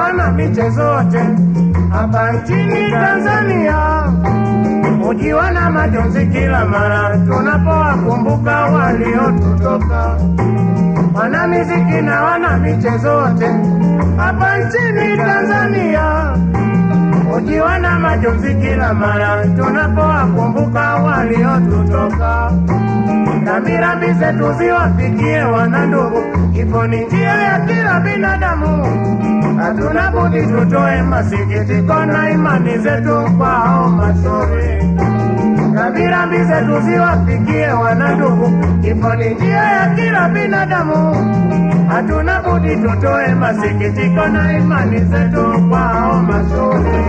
wana michezo wote hapa nchini Tanzania hujiwa na majonzi kila mara tunapowakumbuka waliotutoka. Wana miziki na wana michezo wote hapa nchini Tanzania hujiwa na majonzi kila mara tunapowakumbuka waliotutoka. Rambirambi zetu ziwafikie wana ndugu, kifo ni njia ya kila binadamu. Hatuna budi tutoe masikitiko na imani zetu kwao mashauri. Rambirambi zetu ziwafikie wana ndugu, kifo ni njia ya kila binadamu. Hatuna budi tutoe masikitiko na imani zetu kwao mashauri.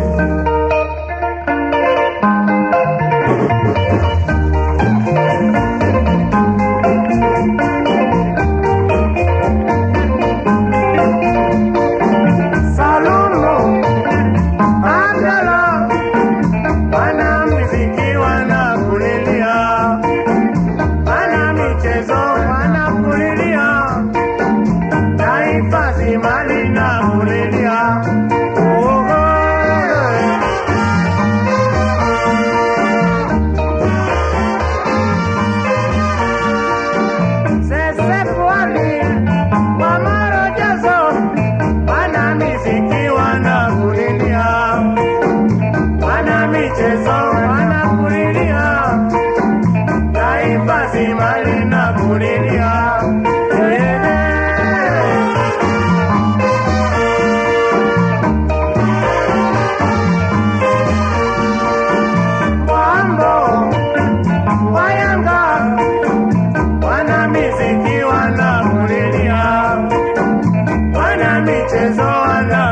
Salumu, Angela, wana muziki wanakulilia, wana michezo wanakulilia, taifa zima linakulilia. Oh, oh, Sese Pwani, wa Marojazo, wana miziki wanakulilia, wana michezo wanakulilia, taifa zima linakulilia. Yeah. Wambo, Wayanga, wana miziki wanakulilia, wana michezo wana